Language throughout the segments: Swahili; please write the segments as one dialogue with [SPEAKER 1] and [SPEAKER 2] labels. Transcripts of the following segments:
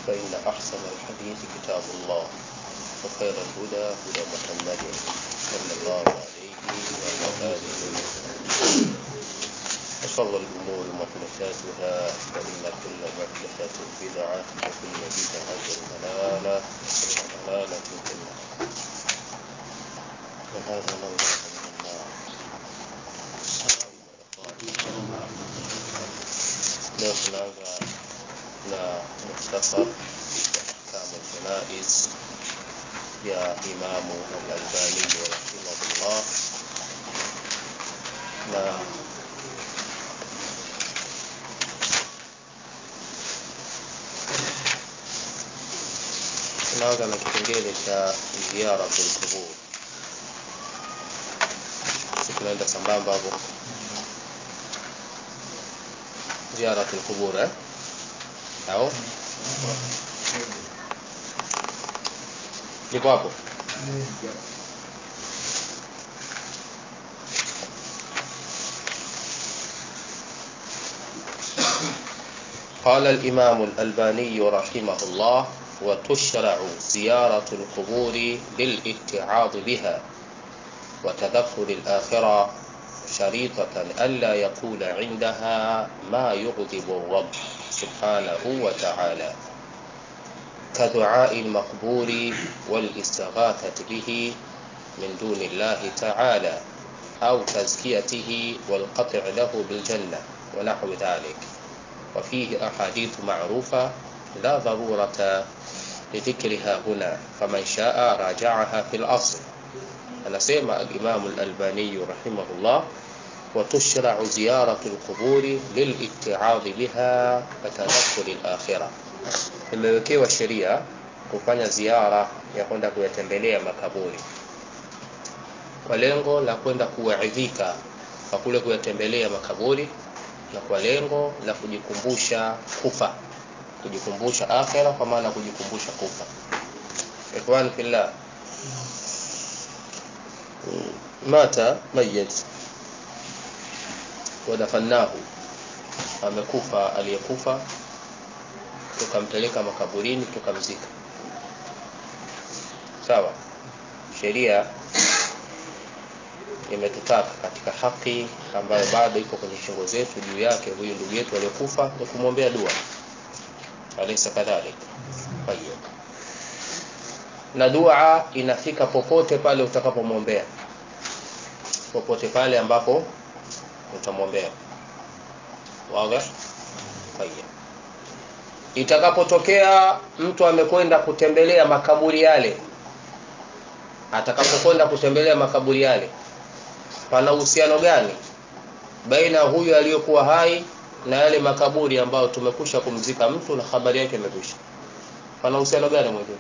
[SPEAKER 1] فإن أحسن الحديث كتاب الله وخير الهدى هدى محمد صلى الله عليه وعلى آله وسلم وشر الأمور محدثاتها فإن كل محدثة بدعة وكل بدعة ضلالة وكل ضلالة في النار وهذا الله من النار leo tunaanza na mukhtasar ahkamu ljanaiz ya imamu alalbaniyu rahimahullah na tunaanza na kipengele cha ziyaratu lqubur si tunaenda sambamba hapo ziyaratu lqubur eh? au nipo hapo قال الإمام الألباني رحمه الله وتشرع زيارة القبور للاتعاظ بها وتذكر الآخرة شريطة ألا يقول عندها ما يغضب الرب سبحانه وتعالى كدعاء المقبور والاستغاثة به من دون الله تعالى أو تزكيته والقطع له بالجنة ونحو ذلك وفيه أحاديث معروفة لا ضرورة لذكرها هنا فمن شاء راجعها في الأصل anasema alimamu lalbaniyu rahimahullah watushrau ziyaratu lquburi lilitiadhi biha watadhakuri lakhira imewekewa sheria kufanya ziara ya kwenda kuyatembelea makaburi kwa lengo la kwenda kuwaidhika kwa kule kuyatembelea makaburi na kwa lengo la kujikumbusha kufa kujikumbusha akhira kwa maana kujikumbusha kufa ikhwan fillah mata mayit wadafannahu amekufa aliyekufa tukampeleka makaburini tukamzika sawa sheria imetutaka katika haki ambayo bado iko kwenye shingo zetu juu yake huyu ndugu yetu aliyekufa ni kumwombea dua alaysa kadhalik tayyib na dua inafika popote pale utakapomwombea popote pale ambapo utamwombea waga tayeb itakapotokea mtu amekwenda kutembelea makaburi yale atakapokwenda kutembelea makaburi yale pana uhusiano gani baina huyu aliyokuwa hai na yale makaburi ambayo tumekusha kumzika mtu na habari yake imekwisha pana uhusiano gani mwingine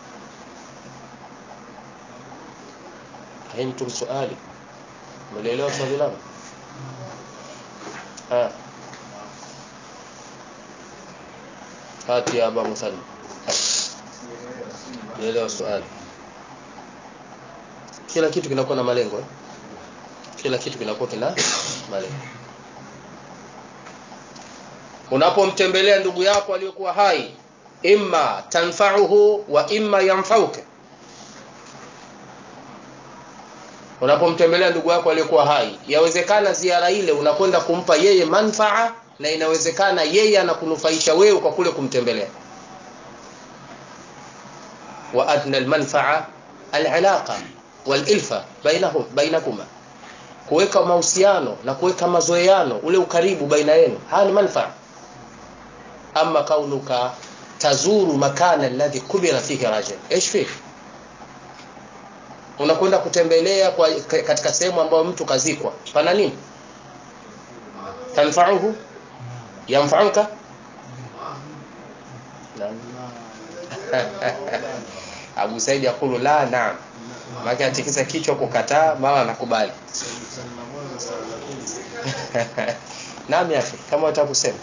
[SPEAKER 1] fahimtum suali mlielewa swali langu hati ya aba musalli mlielewa swali kila kitu kinakuwa na malengo eh? kila kitu kinakuwa kina malengo unapomtembelea ndugu yako aliyokuwa hai imma tanfauhu wa imma yanfauka unapomtembelea ndugu yako aliyekuwa hai yawezekana ziara ile unakwenda kumpa yeye manfaa na inawezekana yeye anakunufaisha wewe kwa kule kumtembelea wa adna almanfaa alilaqa walilfa bainahum bainakuma kuweka mahusiano na kuweka mazoeano ule ukaribu baina yenu haya ni manfaa ama kaunuka tazuru makana alladhi kubira fihi rajul ايش فيه unakwenda kutembelea kwa katika sehemu ambayo mtu kazikwa pana nini tanfauhu yamfauka Abu Said yakulu la naam maki atikisa kichwa kukataa mara anakubali naam yafi kama utakusema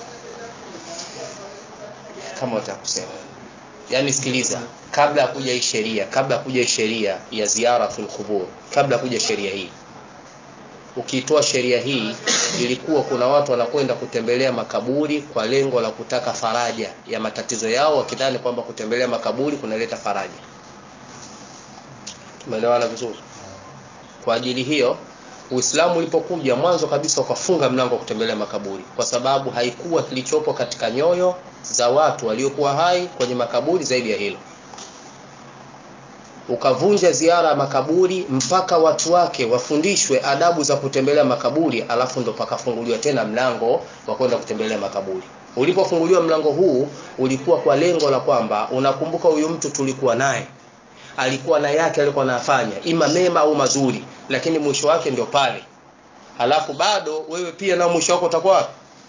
[SPEAKER 1] kama utakusema yani sikiliza kabla ya kuja hii sheria kabla ya kuja hii sheria ya ziyaratul qubur kabla ya kuja sheria hii ukiitoa sheria hii ilikuwa kuna watu wanakwenda kutembelea makaburi kwa lengo la kutaka faraja ya matatizo yao wakidhani kwamba kutembelea makaburi kunaleta faraja tumeelewana vizuri kwa ajili hiyo Uislamu ulipokuja mwanzo kabisa ukafunga mlango wa kutembelea makaburi kwa sababu haikuwa kilichopo katika nyoyo za watu waliokuwa hai kwenye makaburi zaidi ya hilo ukavunja ziara ya makaburi mpaka watu wake wafundishwe adabu za kutembelea makaburi alafu ndo pakafunguliwa tena mlango wa kwenda kutembelea makaburi ulipofunguliwa mlango huu ulikuwa kwa lengo la kwamba unakumbuka huyu mtu tulikuwa naye alikuwa na yake alikuwa anafanya ima mema au mazuri lakini mwisho wake ndio pale halafu bado wewe pia na mwisho wako utakuwa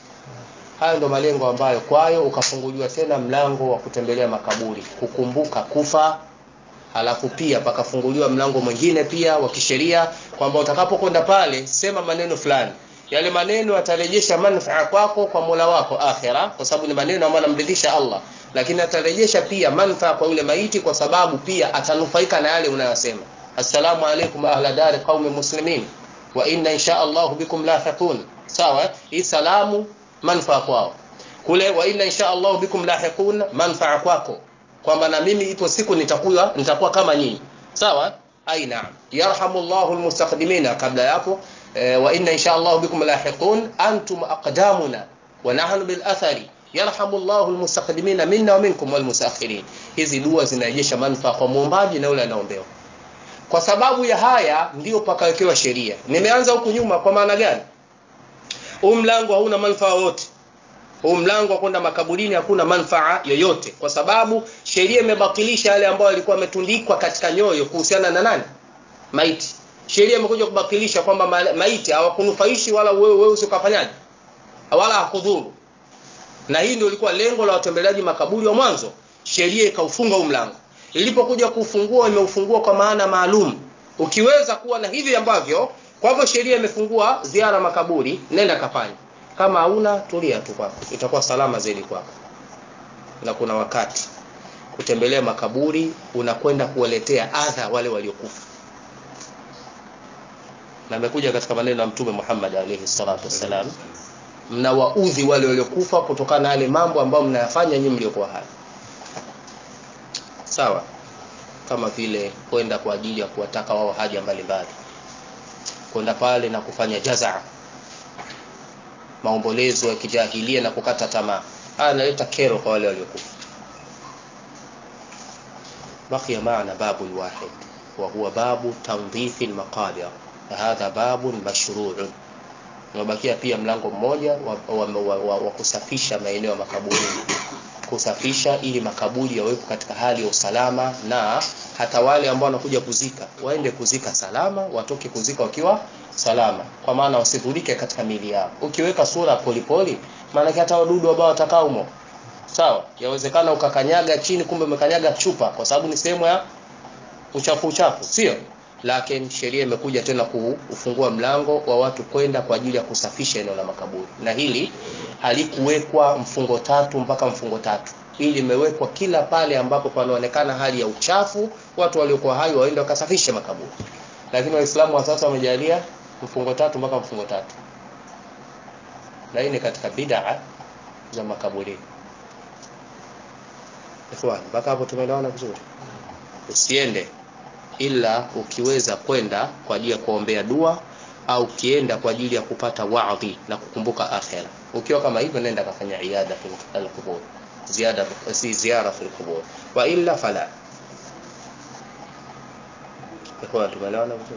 [SPEAKER 1] hayo ndo malengo ambayo kwayo ukafunguliwa tena mlango wa kutembelea makaburi kukumbuka kufa halafu pia pakafunguliwa mlango mwingine pia wa kisheria kwamba utakapokwenda pale sema maneno fulani yale maneno yatarejesha manufaa kwako kwa Mola wako akhera kwa sababu ni maneno ambayo yanamridhisha Allah lakini atarejesha pia manufaa kwa yule maiti kwa sababu pia atanufaika na yale unayosema assalamu alaikum ahla dari qaumi muslimin wa inna insha Allah bikum lahiqun sawa hii salamu manufaa kwao kule wa inna insha Allah bikum lahiqun manufaa kwako kwamba na mimi ipo siku nitakuwa nitakuwa kama nyinyi sawa ai naam yarhamullahu almustaqdimina kabla yapo e, wa inna insha Allah bikum lahiqun antum aqdamuna wa nahnu bil athari yarhamullahu almustaqdimina minna wa minkum walmustaakhirin hizi dua zinarejesha manufaa kwa muombaji na yule anaombewa kwa sababu ya haya ndio pakawekewa sheria nimeanza huku nyuma kwa maana gani huu mlango hauna manufaa yote huu mlango wa kwenda makaburini hakuna manufaa yoyote kwa sababu sheria imebatilisha yale ambayo yalikuwa yametundikwa katika nyoyo kuhusiana na nani maiti sheria imekuja kubatilisha kwamba maiti hawakunufaishi wala wewe wewe usikafanyaje wala hakudhuru na hii ndio ilikuwa lengo la watembeleaji makaburi wa mwanzo sheria ikaufunga huu mlango ilipokuja kufungua imeufungua kwa maana maalum ukiweza kuwa na hivi ambavyo kwa hivyo sheria imefungua ziara makaburi nenda kafanya kama hauna tulia tu kwako itakuwa salama zaidi kwako na kuna wakati kutembelea makaburi unakwenda kuwaletea adha wale waliokufa na amekuja katika maneno ya mtume Muhammad alayhi salatu wassalam mnawaudhi wale waliokufa kutokana na yale mambo ambayo mnayafanya nyinyi mliokuwa hai sawa kama vile kwenda kwa ajili ya kuwataka wao haja mbalimbali kwenda pale na kufanya jazaa maombolezo ya kijahilia na kukata tamaa haya yanaleta kero kwa wale waliokufa baqiya maana babu wahid wa huwa babu tandhifi almaqabir hadha babun mashru'un unabakia pia mlango mmoja wa, wa, wa, wa, wa kusafisha maeneo ya makaburi kusafisha ili makaburi yawepo katika hali ya usalama na hata wale ambao wanakuja kuzika waende kuzika salama watoke kuzika wakiwa salama kwa maana wasidhurike katika mili yao ukiweka sura polipoli maana hata wadudu ambao watakao humo sawa yawezekana ukakanyaga chini kumbe umekanyaga chupa kwa sababu ni sehemu ya uchafu uchafu sio lakini sheria imekuja tena kufungua mlango wa watu kwenda kwa ajili ya kusafisha eneo la makaburi na hili halikuwekwa mfungo tatu mpaka mfungo tatu hili limewekwa kila pale ambapo panaonekana hali ya uchafu watu waliokuwa hai waende wakasafishe makaburi lakini waislamu wa sasa wamejalia mfungo tatu mpaka mfungo tatu na hii ni katika bid'a za makaburini ikhwan mpaka hapo tumeelewana vizuri usiende ila ukiweza kwenda kwa ajili ya kuombea dua au ukienda kwa ajili ya kupata waadhi na kukumbuka akhera ukiwa kama hivyo nenda kafanya iada fil qubur ziada si ziara fil qubur wa illa fala ikhwan tumeelewana vizuri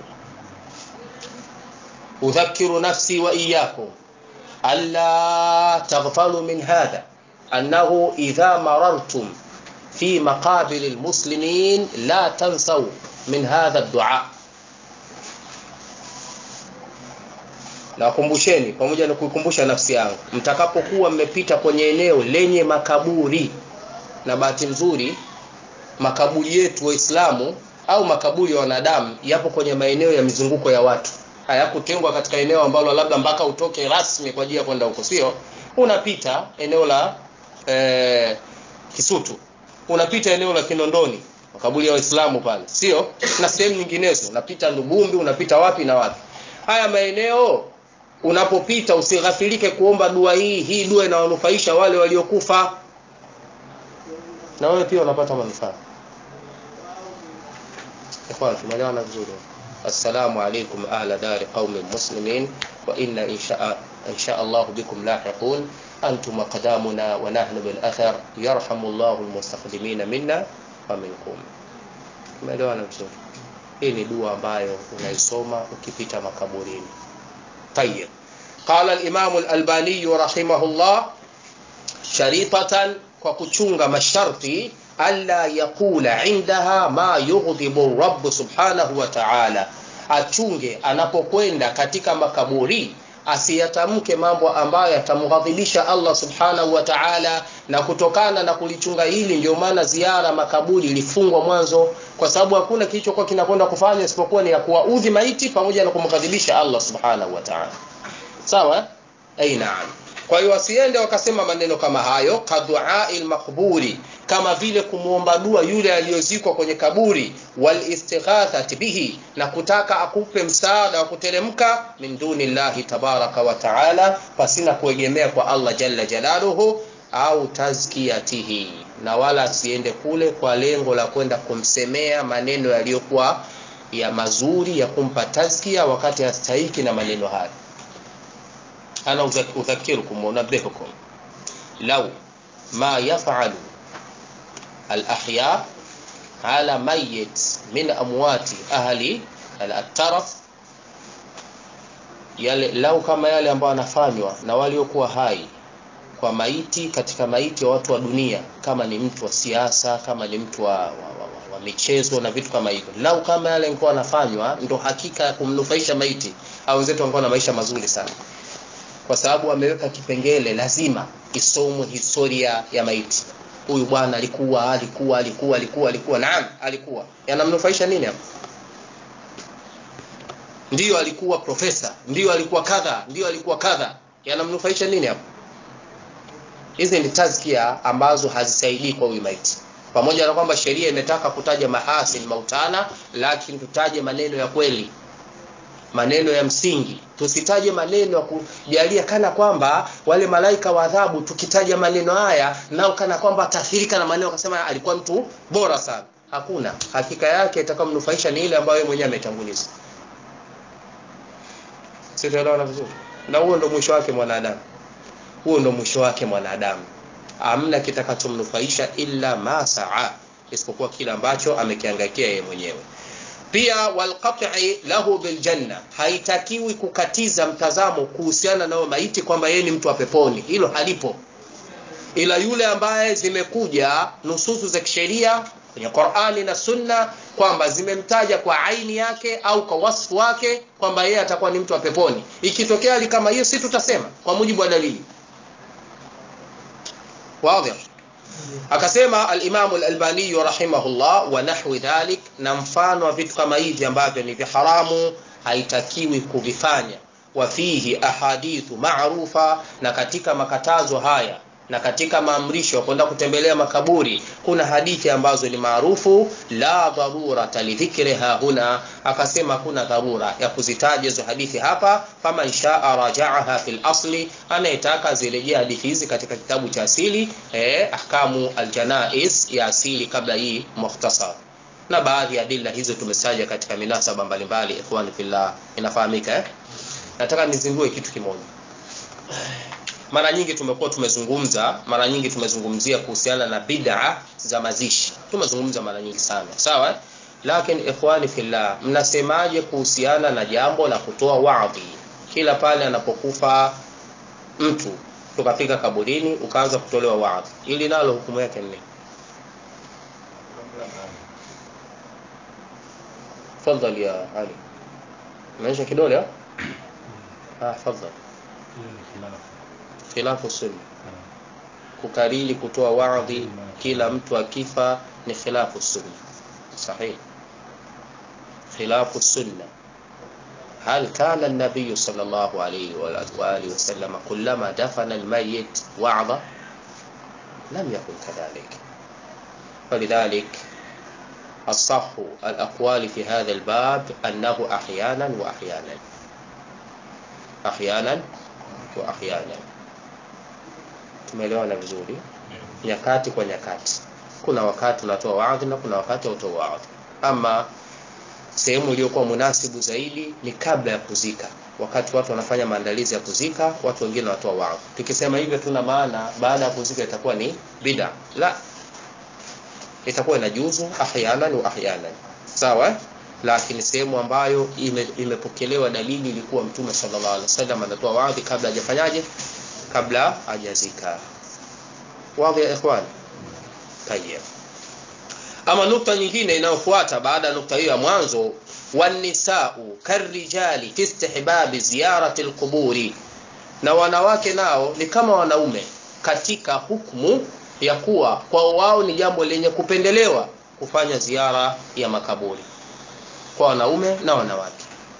[SPEAKER 1] udhakiru nafsi wa iyyakum alla taghfalu min hadha annahu idha marartum في مقابر المسلمين لا تنسوا من هذا الدعاء nakumbusheni pamoja na kuikumbusha nafsi yangu mtakapokuwa mmepita kwenye eneo lenye makaburi na bahati nzuri makaburi yetu waislamu au makaburi ya wanadamu yapo kwenye maeneo ya mizunguko ya watu hayakutengwa katika eneo ambalo labda mpaka utoke rasmi kwa ajili ya kwenda huko sio unapita eneo la eh, kisutu unapita eneo la Kinondoni makaburi ya Waislamu pale sio na sehemu nyinginezo unapita Lubumbi unapita wapi na wapi haya maeneo unapopita usighafilike kuomba dua hii hii dua inawanufaisha wale waliokufa na wewe pia unapata manufaa ikhwan tumeelewana vizuri assalamu alaikum ahla dari qaumin muslimin wa inna insha insha Allah bikum lahiqun antum aqdamuna wa nahnu bil athar yarhamu Allah almustaqdimina minna wa minkum tumeelewana vizuri hii ni dua ambayo unaisoma ukipita makaburini طيب قال الإمام الألباني رحمه الله شريطة وكتشونغ masharti alla yaqula indaha ma yughdhibu rabb subhanahu wa ta'ala achunge anapokwenda katika makaburi asiyatamke mambo ambayo yatamghadhibisha Allah subhanahu wa ta'ala na kutokana na kulichunga hili ndio maana ziara makaburi ilifungwa mwanzo kwa sababu hakuna kilichokuwa kinakwenda kufanya isipokuwa ni ya kuwaudhi maiti pamoja na kumghadhibisha Allah subhanahu wa ta'ala sawa ai naam kwa hiyo wasiende wakasema maneno kama hayo kaduail makburi kama vile kumwomba dua yule aliyozikwa kwenye kaburi wal istighathati bihi na kutaka akupe msaada wa kuteremka min dunillahi tabaraka wa taala pasina kuegemea kwa Allah jalla jalaluhu au tazkiyatihi na wala asiende kule kwa lengo la kwenda kumsemea maneno yaliyokuwa ya mazuri ya kumpa tazkia wakati hastahiki na maneno hayo أنا أذكركم وأنبهكم لو ما يفعل الأحياء على ميت من أموات أهل الترف yale lau kama yale ambayo yanafanywa na waliokuwa hai kwa maiti katika maiti ya watu wa dunia kama ni mtu wa siasa kama ni mtu wa, wa, wa, wa michezo na vitu kama hivyo lau kama yale yalikuwa yanafanywa ndo hakika ya kumnufaisha maiti au wenzetu wangekuwa na maisha mazuri sana kwa sababu ameweka kipengele lazima isomwe historia ya maiti huyu bwana alikuwa alikuwa alikuwa alikuwa alikuwa naam alikuwa yanamnufaisha nini hapo ndiyo alikuwa profesa ndiyo alikuwa kadha ndiyo alikuwa kadha yanamnufaisha nini hapo hizi ni tazkia ambazo hazisaidii kwa huyu maiti pamoja na kwamba sheria imetaka kutaja mahasin mautana lakini tutaje maneno ya kweli maneno ya msingi tusitaje maneno ya kujalia kana kwamba wale malaika wa adhabu tukitaja maneno haya nao kana kwamba ataathirika na maneno akasema alikuwa mtu bora sana hakuna hakika yake itakamnufaisha ni ile ambayo mwenyewe ametanguliza sitaelewana vizuri na huo ndo mwisho wake mwanadamu huo ndo mwisho wake mwanadamu amna kitakachomnufaisha illa ma saa isipokuwa kile ambacho amekiangaikia yeye mwenyewe pia walqat'i lahu biljanna haitakiwi kukatiza mtazamo kuhusiana na maiti kwamba yeye ni mtu wa peponi hilo halipo ila yule ambaye zimekuja nususu za kisheria kwenye Qur'ani na Sunna kwamba zimemtaja kwa aini yake au kwa wasfu wake kwamba yeye atakuwa ni mtu wa peponi ikitokea hali kama hiyo si tutasema kwa mujibu wa dalili wazi akasema al-Imam al-Albani rahimahullah wa nahwi dhalik na mfano wa vitu kama hivi ambavyo ni viharamu haitakiwi kuvifanya wa fihi ahadithu ma'rufa na katika makatazo haya na katika maamrisho kwenda kutembelea makaburi kuna hadithi ambazo ni maarufu la dharura lidhikriha huna akasema kuna dharura ya kuzitaja hizo hadithi hapa fama inshaa rajaaha fil asli anayetaka zirejea hadithi hizi katika kitabu cha asili eh, ahkamu aljanais ya asili kabla hii mukhtasar na baadhi ya dilla hizo tumestaja katika minasaba mbalimbali ikhwani fillah inafahamika eh? nataka nizindue kitu kimoja mara nyingi tumekuwa tumezungumza mara nyingi tumezungumzia kuhusiana na bid'a za mazishi tumezungumza mara nyingi sana sawa lakini ikhwani fillah mnasemaje kuhusiana na jambo la kutoa wadhi kila pale anapokufa mtu tukafika kaburini ukaanza kutolewa wadhi ili nalo hukumu yake ni تفضل يا علي ماشي كده اه تفضل khilafu sunna kukariri kutoa wadhi kila mtu akifa ni khilafu sunna sahihi khilafu sunna هل كان النبي صلى الله عليه وآله وسلم كلما دفن الميت وعظ لم يكن كذلك فلذلك الصح الأقوال في هذا الباب أنه أحيانا وأحيانا ahyanan wa ahyanan tumeelewana vizuri nyakati kwa nyakati kuna wakati unatoa waadhi na kuna wakati hautoa waadhi ama sehemu iliyokuwa munasibu zaidi ni kabla ya kuzika wakati watu wanafanya maandalizi ya kuzika watu wengine wanatoa waadhi tukisema hivyo tuna maana baada ya kuzika itakuwa ni bida la itakuwa inajuzu ahyanan wa ahyanan sawa eh? lakini sehemu ambayo ime, imepokelewa dalili ilikuwa mtume sallallahu alaihi wasallam anatoa waadhi kabla hajafanyaje kabla hajazika wazi ya ikhwan tayyib ama nukta nyingine inayofuata baada ya nukta hiyo ya mwanzo wanisau karrijali fi istihbabi ziyarati alquburi na wanawake nao ni kama wanaume katika hukumu ya kuwa kwa wao ni jambo lenye kupendelewa kufanya ziara ya makaburi kwa wanaume na wanawake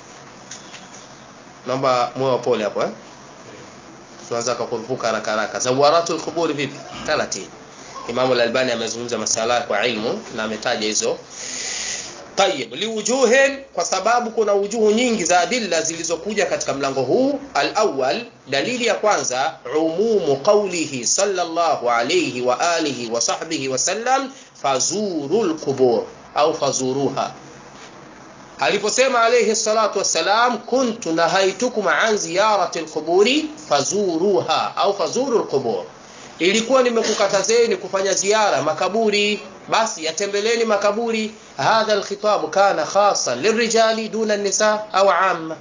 [SPEAKER 1] naomba moyo pole hapo eh tuanza kukurupuka haraka haraka zawaratul quburi vipi taratibu Imam al-Albani amezungumza masala kwa ilmu na ametaja hizo Tayib, liwujuhin kwa sababu kuna wujuhu nyingi za adilla zilizokuja katika mlango huu. Al-awwal, dalili ya kwanza, umumu qawlihi sallallahu alayhi wa alihi wa sahbihi wa sallam fazurul qubur au fazuruha. Aliposema alayhi salatu wassalam, kuntu nahaitukum an ziyarati al-quburi fazuruha au fazurul qubur ilikuwa nimekukatazeni kufanya ziara makaburi basi yatembeleni makaburi hadha alkhitab kana khasan lirijali duna nisa au amma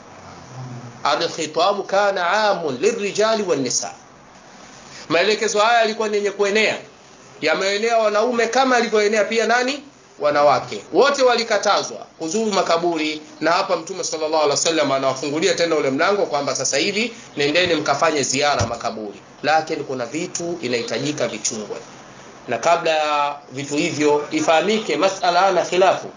[SPEAKER 1] alkhitab kana amun lirijali wan nisa maelekezo haya yalikuwa ni yenye kuenea yameenea wanaume kama alivyoenea pia nani wanawake wote walikatazwa kuzuru makaburi na hapa mtume sallallahu alaihi wasallam anawafungulia tena ule mlango kwamba sasa hivi nendeni mkafanye ziara makaburi lakini kuna vitu inahitajika vichungwe na kabla ya vitu hivyo ifahamike masala ana khilafu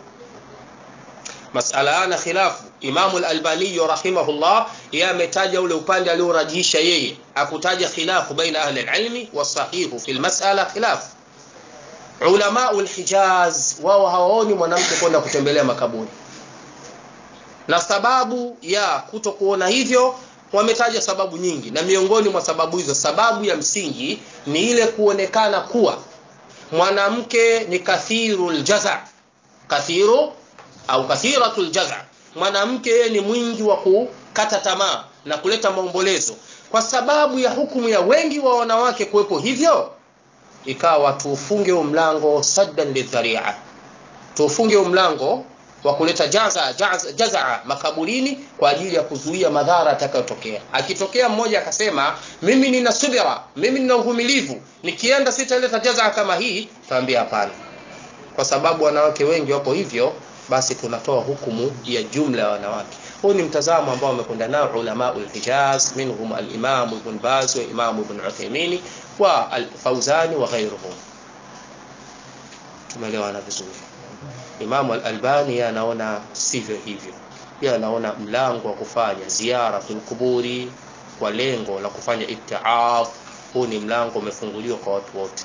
[SPEAKER 1] masala ana khilafu Imamu al-Albani rahimahullah yeye ametaja ule upande aliorajisha yeye akutaja khilafu baina ahli al-ilmi wasahihu fi al-mas'ala khilafu ulama al-Hijaz wao hawaoni mwanamke kwenda kutembelea makaburi na sababu ya kutokuona hivyo wametaja sababu nyingi na miongoni mwa sababu hizo sababu ya msingi ni ile kuonekana kuwa mwanamke ni kathirul jaza kathiru au kathiratul jaza mwanamke yeye ni mwingi wa kukata tamaa na kuleta maombolezo kwa sababu ya hukumu ya wengi wa wanawake kuwepo hivyo ikawa tuufunge mlango saddan lidharia tuufunge mlango wa kuleta jaza, jaza, jaza makaburini kwa ajili ya kuzuia madhara atakayotokea. Akitokea mmoja akasema mimi nina subira, mimi nina uvumilivu, nikienda sitaleta jaza kama hii, tuambia hapana, kwa sababu wanawake wengi wapo hivyo, basi tunatoa hukumu ya jumla ya wanawake. Huu ni mtazamo ambao wamekwenda nao ulama al-Hijaz, minhum al-Imam Ibn Baz wa Imam Ibn Uthaymeen wa al-Fawzani wa ghayruhum. Tumeelewana vizuri. Imam al-Albani anaona sivyo hivyo. Yeye anaona mlango wa kufanya ziara fil kuburi kwa lengo la kufanya ibtiaf, huu ni mlango umefunguliwa kwa watu wote,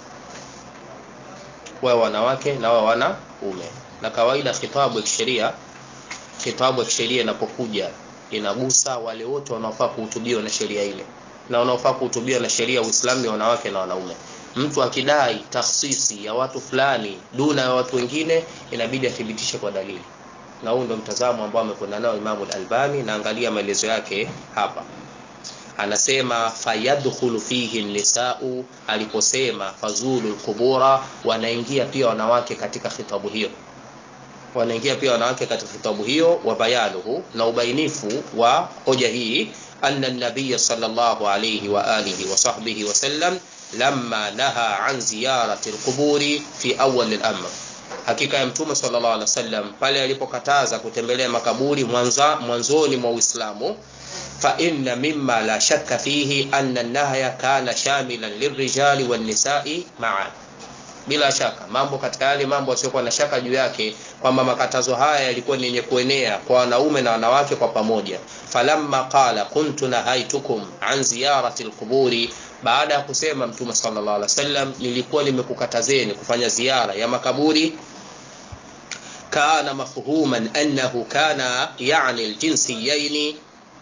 [SPEAKER 1] wao wanawake na wao wanaume. Na kawaida khitabu ya kisheria, khitabu ya kisheria inapokuja inagusa wale wote wanaofaa kuhutubiwa na sheria ile, na wanaofaa kuhutubiwa na sheria ya Uislamu ni wanawake na wanaume mtu akidai takhsisi ya watu fulani duna ya watu wengine inabidi athibitishe kwa dalili na huu ndo mtazamo ambao amekwenda nao Imamu al-Albani na angalia maelezo yake hapa anasema fayadkhulu fihi nisau aliposema fazulu al-qubura wanaingia pia wanawake katika khitabu hiyo wanaingia pia wanawake katika khitabu hiyo wa bayanuhu na ubainifu wa hoja hii anna an-nabiy sallallahu alayhi wa alihi wa sahbihi wa sallam lamma naha an ziyarati alquburi fi awwal al-amr hakika ya mtume sallallahu alaihi wasallam pale alipokataza kutembelea makaburi mwanza mwanzoni mwa Uislamu fa inna mimma la shakka fihi anna an-nahya kana shamilan lirrijali wan-nisa'i ma'a bila shaka mambo katika yale mambo yasiyokuwa na shaka juu yake kwamba makatazo haya yalikuwa ni yenye kuenea kwa wanaume na wanawake kwa pamoja falamma qala kuntu nahaitukum an ziyarati alquburi baada ya kusema mtume sallallahu alaihi wasallam nilikuwa nimekukatazeni kufanya ziara ya makaburi kana mafhuman annahu kana yani aljinsiyaini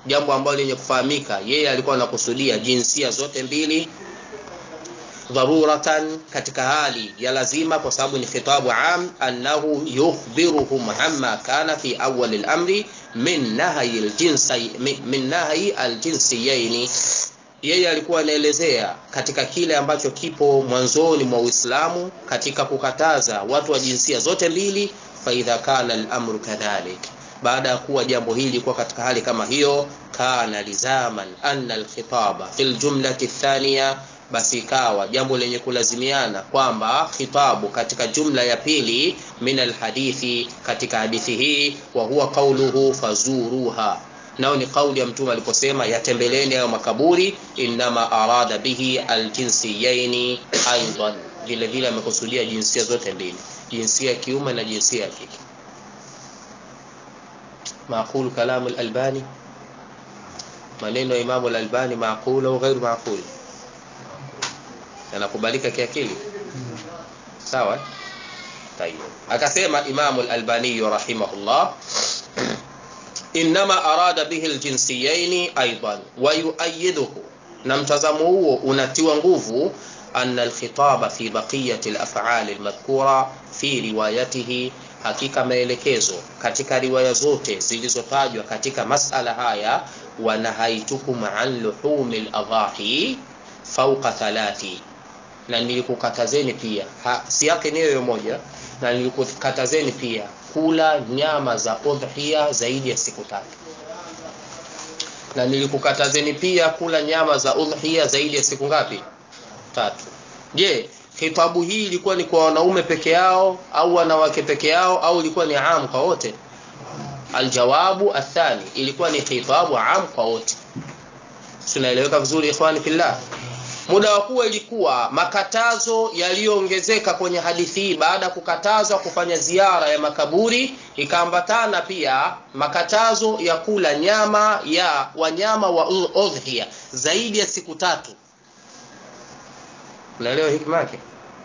[SPEAKER 1] jambo ambalo lenye kufahamika yeye alikuwa anakusudia jinsia zote mbili dharuratan katika hali ya lazima kwa sababu ni khitabu am annahu yukhbiruhum amma kana fi awwal al-amri min nahyi al-jinsi min nahyi al-jinsiyaini yeye alikuwa anaelezea katika kile ambacho kipo mwanzoni mwa Uislamu katika kukataza watu wa jinsia zote mbili fa idha kana al-amru kadhalik baada ya kuwa jambo hili kuwa katika hali kama hiyo kana lizaman anna al-khitaba fil jumlati thaniya basi ikawa jambo lenye kulazimiana kwamba khitabu katika jumla ya pili min alhadithi katika hadithi hii wa huwa qauluhu fazuruha nao ni kauli ya mtume aliposema yatembeleni hayo makaburi innama arada bihi aljinsiyaini aidan vile vile amekusudia jinsia zote mbili jinsia ya kiume na jinsia ya kike معقول كلام الألباني maneno ya Imamu al-Albani maaqul au ghairu maaqul yanakubalika kiakili sawa tayeb akasema Imamu al-Albani rahimahullah inma arada bihi al-jinsiyaini aidan wa yuayiduhu na mtazamo huo unatiwa nguvu anna al-khitaba fi baqiyati al-af'al al-madhkura fi riwayatihi hakika maelekezo katika riwaya zote zilizotajwa katika masala haya wanahaitukum an luhumi al-adhahi fawqa thalathi na nilikukatazeni pia ha, si yake ni hiyo moja na nilikukatazeni pia kula nyama za udhiya zaidi ya siku tatu na nilikukatazeni pia kula nyama za udhiya zaidi ya siku ngapi tatu je khitabu hii ilikuwa ni kwa wanaume peke yao au wanawake peke yao au ilikuwa ni am kwa wote aljawabu athani ilikuwa ni khitabu am kwa wote tunaeleweka vizuri ikhwani fillah muda wa kuwa ilikuwa makatazo yaliyoongezeka kwenye hadithi hii baada ya kukatazwa kufanya ziara ya makaburi ikaambatana pia makatazo ya kula nyama ya wanyama wa udhiya zaidi ya siku tatu unaelewa hikma yake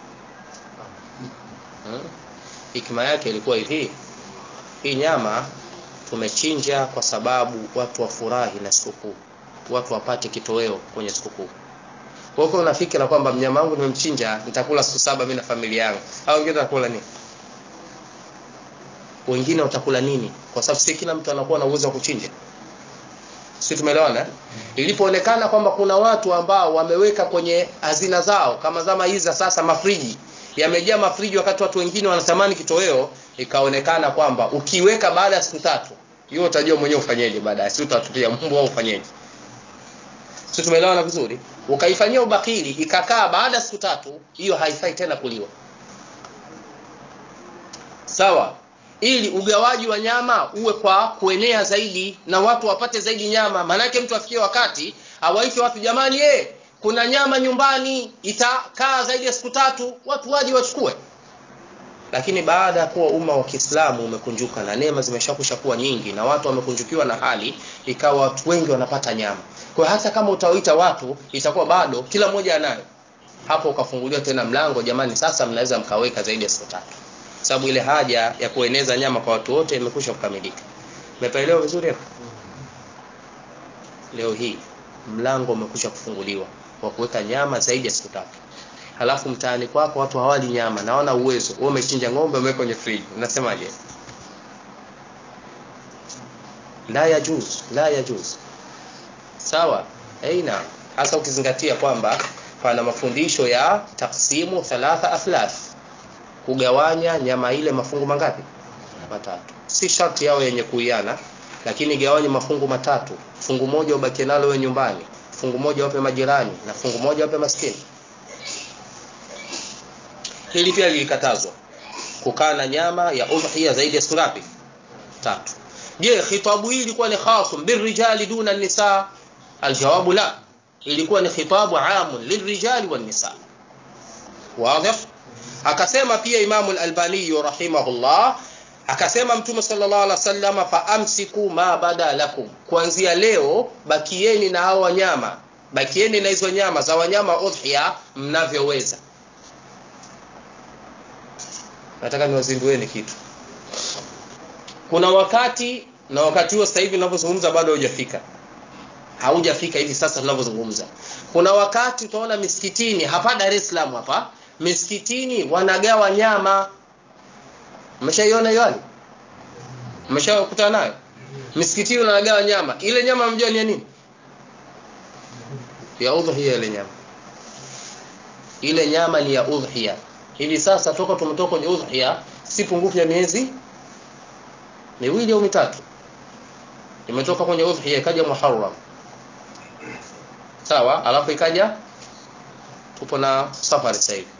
[SPEAKER 1] hmm? hikma yake ilikuwa hivi hii nyama tumechinja kwa sababu watu wafurahi na sikukuu watu wapate kitoweo kwenye sikukuu kwa hiyo unafikira kwamba mnyama wangu nimemchinja nitakula siku saba mimi na familia yangu au wengine watakula nini wengine watakula nini kwa sababu si kila mtu anakuwa na uwezo wa kuchinja si tumeelewana ilipoonekana kwamba kuna watu ambao wameweka kwenye hazina zao kama zama hizi za sasa mafriji yamejaa mafriji wakati watu wengine wanatamani kitoweo ikaonekana kwamba ukiweka baada ya siku tatu hiyo utajua mwenyewe ufanyeje baadaye si utatupia mbwa au ufanyeje si tumeelewana vizuri ukaifanyia ubakili ikakaa baada ya siku tatu hiyo haifai tena kuliwa sawa ili ugawaji wa nyama uwe kwa kuenea zaidi na watu wapate zaidi nyama maanake mtu afikie wakati awaite watu jamani eh kuna nyama nyumbani itakaa zaidi ya siku tatu watu waje wachukue lakini baada ya kuwa umma wa Kiislamu umekunjuka na neema zimeshakusha kuwa nyingi na watu wamekunjukiwa na hali ikawa watu wengi wanapata nyama kwa hata kama utawaita watu itakuwa bado kila mmoja anayo hapo ukafunguliwa tena mlango jamani sasa mnaweza mkaweka zaidi ya siku tatu sababu ile haja ya kueneza nyama kwa watu wote imekwisha kukamilika umepaelewa vizuri hapo leo hii mlango umekwisha kufunguliwa wa kuweka nyama zaidi ya siku tatu halafu mtaani kwako watu hawali nyama na wana uwezo wewe umechinja ng'ombe umeweka kwenye friji unasemaje la yajuz la yajuz sawa aina hasa ukizingatia kwamba pana mafundisho ya taksimu thalatha athlath kugawanya nyama ile mafungu mangapi matatu si sharti yao yenye kuiana lakini gawanye mafungu matatu fungu moja ubaki nalo wewe nyumbani fungu moja wape majirani na fungu moja wape maskini hili pia lilikatazwa kukaa na nyama ya udhiya zaidi ya siku ngapi tatu je khitabu hii ilikuwa ni khasum birrijali duna nisa aljawabu la ilikuwa ni khitabu amun lilrijali wan nisa wazi akasema pia imamu al-albani rahimahullah akasema mtume sallallahu alaihi wasallam fa amsiku ma bada lakum kuanzia leo bakieni na hao wanyama bakieni na hizo nyama za wanyama udhiya mnavyoweza nataka niwazindueni kitu kuna wakati na wakati huo sasa hivi ninavyozungumza bado hujafika haujafika hivi sasa tunavyozungumza kuna wakati utaona misikitini hapa Dar es Salaam hapa misikitini wanagawa nyama mmeshaiona hiyo hali mmeshakutana nayo misikitini wanagawa nyama ile nyama mjua ni ya nini ya udhiya ile nyama ile nyama ni ya udhiya hivi sasa toka tumetoka kwenye udhiya si pungufu ya miezi miwili au mitatu imetoka kwenye udhiya ikaja muharram sawa alafu ikaja tupo na safari sasa hivi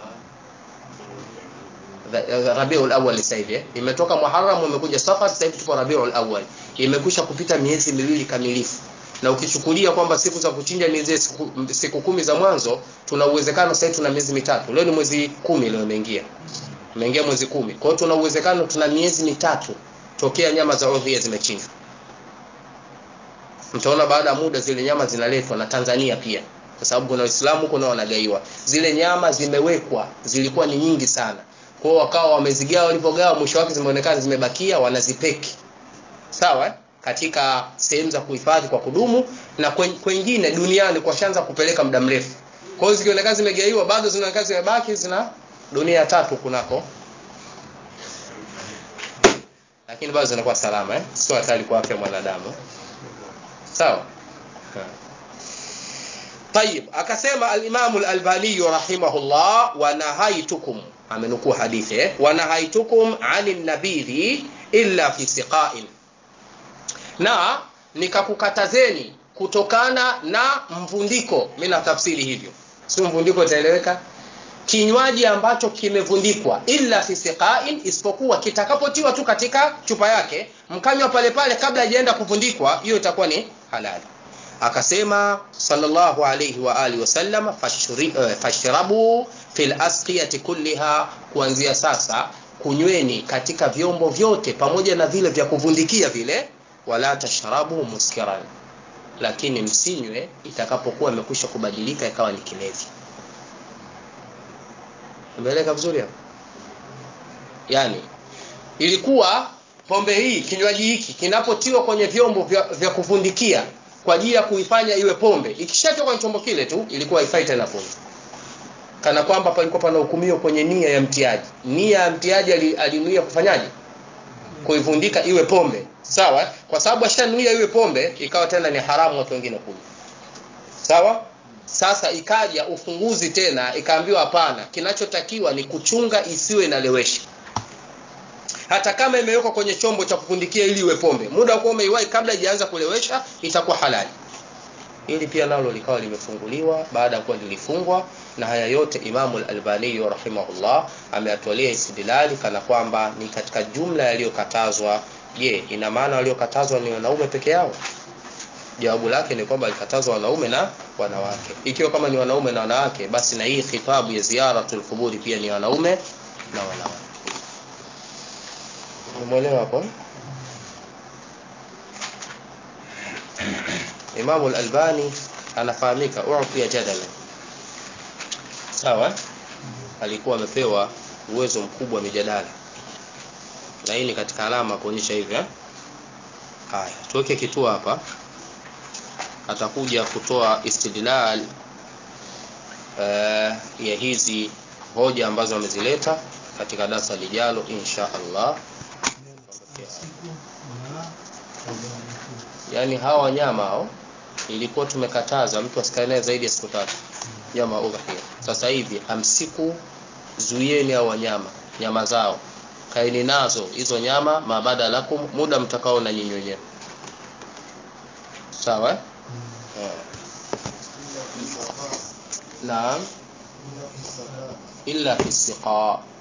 [SPEAKER 1] Rabiul Awwal sasa hivi imetoka Muharram imekuja Safar sasa hivi tupo Rabiul Awwal imekwisha kupita miezi miwili kamilifu na ukichukulia kwamba siku za kuchinja ni zile siku, siku kumi za mwanzo tuna uwezekano sasa tuna miezi mitatu leo ni mwezi kumi leo imeingia imeingia mwezi kumi kwa hiyo tuna uwezekano tuna miezi mitatu tokea nyama za udhiya zimechinjwa mtaona baada ya muda zile nyama zinaletwa na Tanzania pia kwa sababu kuna Waislamu kuna wanagaiwa zile nyama zimewekwa zilikuwa ni nyingi sana kwa hiyo wakawa wamezigawa walipogawa mwisho wake zimeonekana zimebakia wanazipeki sawa katika sehemu za kuhifadhi kwa kudumu na kwengine duniani kwa shanza kupeleka muda mrefu kwa hiyo zikionekana zimegaiwa bado zinaonekana zimebaki zina dunia tatu kunako lakini bado zinakuwa salama eh sio hatari kwa afya mwanadamu sawa طيب akasema al-Imam al-Albani rahimahullah wa nahaitukum amenukuu hadithi eh wa nahaitukum 'anil nabidhi illa fi siqa'in na nikakukatazeni kutokana na mvundiko mimi na tafsiri hivyo sio mvundiko itaeleweka kinywaji ambacho kimevundikwa illa fi siqa'in isipokuwa kitakapotiwa tu katika chupa yake mkanywa pale pale kabla hajaenda kuvundikwa hiyo itakuwa ni halali akasema sallallahu alayhi wa alihi wasallam fashrabu fil asqiyati kulliha kuanzia sasa kunyweni katika vyombo vyote pamoja na vile vya kuvundikia vile wala tashrabu muskiran lakini msinywe itakapokuwa imekwisha kubadilika ikawa ni kilevi umeeleka vizuri hapo yani ilikuwa pombe hii kinywaji hiki kinapotiwa kwenye vyombo vya, vya kuvundikia kwa ajili ya kuifanya iwe pombe ikishatoka kwenye chombo kile tu ilikuwa haifai tena pombe kana kwamba palikuwa pana hukumiwa kwenye nia ya mtiaji nia ya mtiaji alinuia kufanyaje kuivundika iwe pombe sawa kwa sababu ashanuia iwe pombe ikawa tena ni haramu watu wengine kunywa sawa sasa ikaja ufunguzi tena ikaambiwa hapana kinachotakiwa ni kuchunga isiwe inalewesha hata kama imewekwa kwenye chombo cha kufundikia ili iwe pombe muda wa kuwa umeiwahi kabla haijaanza kulewesha itakuwa halali ili pia nalo likawa limefunguliwa baada ya kuwa lilifungwa na haya yote Imamu al-Albani rahimahullah ameyatolea istidlali kana kwamba ni katika jumla yaliyokatazwa je ina maana waliokatazwa ni wanaume peke yao jawabu lake ni kwamba alikatazwa wanaume na wanawake ikiwa kama ni wanaume na wanawake basi na hii khitabu ya ziyaratul quburi pia ni wanaume na wanawake umeelewa hapo Imam al-Albani anafahamika u'tiya jadala sawa alikuwa amepewa uwezo mkubwa wa mijadala na hii ni katika alama kuonyesha hivi eh haya tuweke kituo hapa atakuja kutoa istidlal uh, ya hizi hoja ambazo amezileta katika darasa lijalo insha Allah yani hawa wanyama hao ilikuwa tumekataza mtu asikae naye zaidi ya siku tatu nyama udhiya sasa hivi amsiku zuieni hao wanyama nyama zao kaeni nazo hizo nyama mabada lakum muda mtakao na nyinyi wenyewe sawa eh? naam illa fi siqa